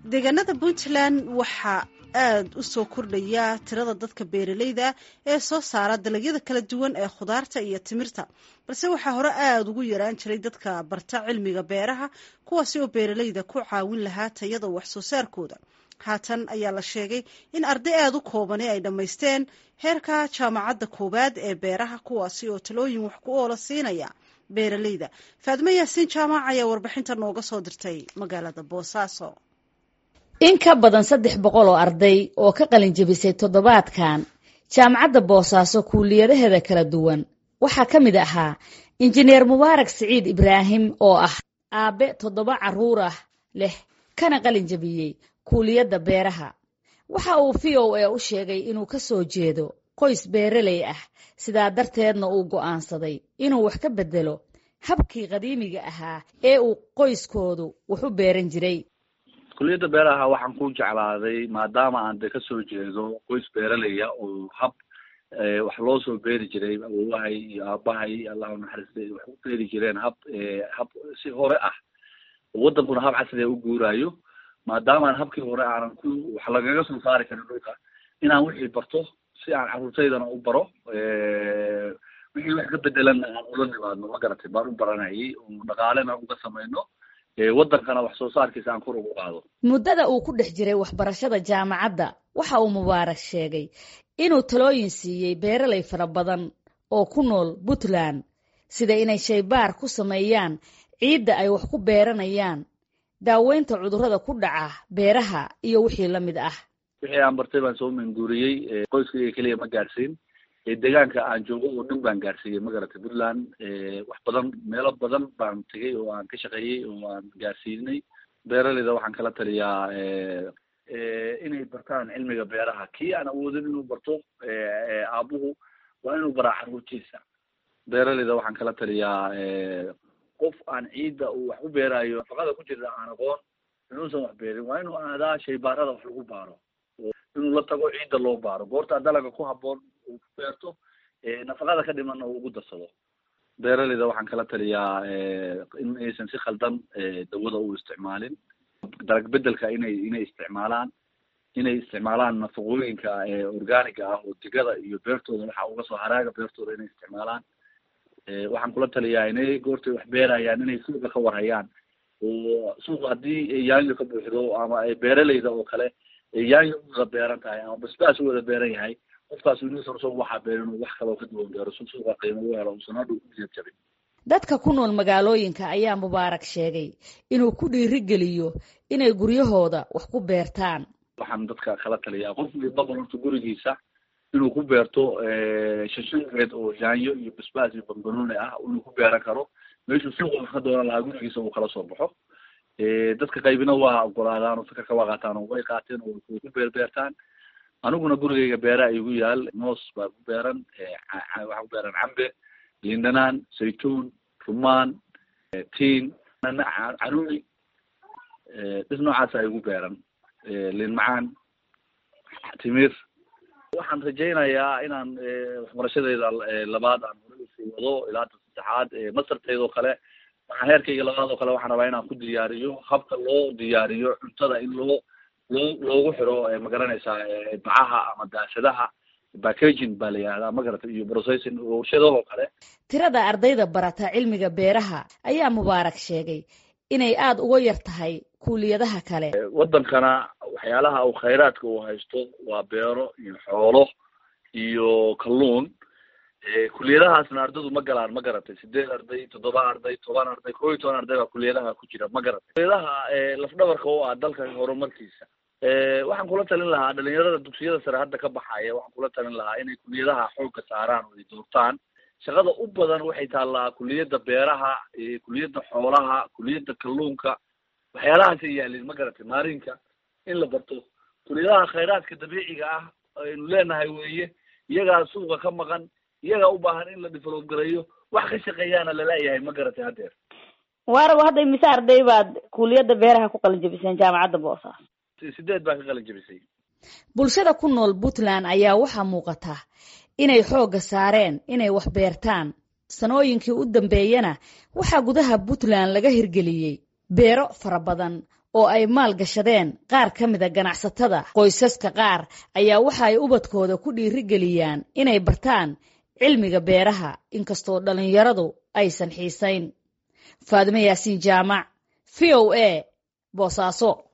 deegaanada puntland waxaa aada u soo kordhaya tirada dadka beeralayda ee soo saara dalagyada kala duwan ee khudaarta iyo timirta balse waxaa hore aada ugu yaraan jiray dadka barta cilmiga beeraha kuwaasi oo beeralayda ku caawin lahaa tayada wax soo saarkooda haatan ayaa la sheegay in arday aada u koobani ay dhammaysteen heerka jaamacadda koowaad ee beeraha kuwaasi oo talooyin wax ku oola siinaya beeralayda faadmo yaasiin jaamac ayaa warbixinta nooga soo dirtay magaalada boosaaso in ka badan saddex boqol oo arday oo ka qalin jebisay toddobaadkan jaamacadda boosaaso kuuliyadaheeda kala duwan waxaa ka mid ahaa injineer mubaarak siciid ibraahim oo ah aabbe toddoba carruur ah leh kana qalin jebiyey kuuliyadda beeraha waxa uu v o a u sheegay inuu ka soo jeedo qoys beeraley ah sidaa darteedna uu go'aansaday inuu wax ka beddelo habkii qadiimiga ahaa ee uu qoyskoodu wax u beeran jiray kuliyadda beeraha waxaan ku jeclaaday maadaama aan de kasoo jeedo qoys beeraleya oo hab wax loo soo beeri jiray awowahay iyo aabahay allahu naxariistay wax u beeri jireen hab hab si hore ah waddankuna hab casriga u guuraayo maadaama aan habkii hore aanan ku wax lagaga soo saari karin dhulka inaan wixii barto si aan carruurtaydana u baro wixii wax ka bedelanna aan ula nimaadno ma garatay baan u baranayay oo dhaqaalena uga samayno waddankana wax soo saarkiisa aan kor ugu qaado muddada uu ku dhex jiray waxbarashada jaamacadda waxa uu mubaarak sheegay inuu talooyin siiyey beeralay fara badan oo ku nool puntland sida inay shaybaar ku sameeyaan ciidda ay wax ku beeranayaan daaweynta cudurrada ku dhaca beeraha iyo wixii la mid ah wixii aan bartay baan soo manguuriyey qoyskayga keliya ma gaadhsiin deegaanka aan joogo oo dhan baan gaadhsiiyey magaratay puntland wax badan meelo badan baan tegay oo aan ka shaqeeyey oo aan gaadhsiinay beeraleyda waxaan kala taliyaa inay bartaan cilmiga beeraha kii aan awoodin inuu barto aabuhu waa inuu baraa carruurtiisa beeraleyda waxaan kala taliyaa qof aan ciidda uu wax ku beeraayo nafaqada ku jirta aan aqoon inuusan wax beerin waa inuu aadaa shaybaarada wax lagu baaro inuu la tago ciidda loo baaro goortaa dalaga ku haboon uu ku beerto nafaqada ka dhimanna uu ugu darsado beeraleyda waxaan kala taliyaa in aysan si khaldan dawada u isticmaalin dalag bedelka inay inay isticmaalaan inay isticmaalaan nafaqooyinka organiga ah oo digada iyo beertooda waxa uga soo haraaga beertooda inay isticmaalaan waxaan kula taliyaa inay goortay wax beerayaan inay suuqa ka warhayaan oo suuqa haddii yaanyo ka buuxdo ama beeraleyda oo kale yaanyo u wada beeran tahay ama basbaas u wada beeran yahay qofkaas inuusan soo waxaa beerin uu wax kaloo ka duwan beero si suuqa qiimo u helo uusan hadhow ku jeed jabin dadka ku nool magaalooyinka ayaa mubaarak sheegay inuu ku dhiirigeliyo inay guryahooda wax ku beertaan waxaan dadka kala taliyaa qof walbaba horta gurigiisa inuu ku beerto shashan geed oo yaanyo iyo basbaas iyo bambanooni ah inuu ku beeran karo meeshuu suuqa wax ka doonan lahaa gurigiisa uu kala soo baxo dadka qaybina waa ogolaadaan oo fikirka waa qaataan oo way qaateen oo way ku beer beertaan aniguna gurigayga beeraa igu yaal moos baa ku beeran waxaa ku beeran cambe liindhanaan saytuun rumaan tiin caruuri dhis noocaasa igu beeran liin macaan timir waxaan rajaynayaa inaan waxbarashadeyda labaad aan hore usii wado ilaa ta saddexaad masarteydoo kale waxaan heerkayga labaad oo kale waxaan rabaa inaan ku diyaariyo habka loo diyaariyo cuntada in loo loo loogu xiro magaranaysaa bacaha ama daasadaha packaging baa la yihahdaa magarata iyo processing warshadahoo kale tirada ardayda barata cilmiga beeraha ayaa mubaarak sheegay inay aada uga yar tahay kuuliyadaha kale waddankana waxyaalaha uu khayraadka uu haysto waa beero iyo xoolo iyo kalluun kuliyadahaasna ardaydu ma galaan ma garatay sideed arday toddoba arday toban arday koo iyo toban arday baa kuliyadaha ku jira ma garatay kuliyadaha lafdhabarka u ah dalka horumarkiisa waxaan kula talin lahaa dhalinyarada dugsiyada sare hadda ka baxaya waxaan kula talin lahaa inay kuliyadaha xoogga saaraan oo ay doortaan shaqada u badan waxay taallaa kuliyadda beeraha kuliyadda xoolaha kuliyadda kalluunka waxyaalahaasay yaalin ma garatay maarinka in la barto kuliyadaha khayraadka dabiiciga ah aynu leenahay weeye iyagaa suuqa ka maqan iyagaa u baahan in la develop gareeyo wax ka shaqeeyaana lalayahay ma garatay haddeer waaraba hadda imise arday baad kuuliyadda beeraha ku qalin jebiseen jaamacadda boosaas sideed baa ka qalin jebisay bulshada ku nool puntland ayaa waxaa muuqata inay xoogga saareen inay wax beertaan sanooyinkii u dambeeyana waxaa gudaha puntland laga hirgeliyey beero fara badan oo ay maal gashadeen qaar ka mida ganacsatada qoysaska qaar ayaa waxa ay ubadkooda ku dhiirigeliyaan inay bartaan cilmiga beeraha inkastoo dhallinyaradu aysan xiisayn faadime yaasiin jaamac v o a boosaaso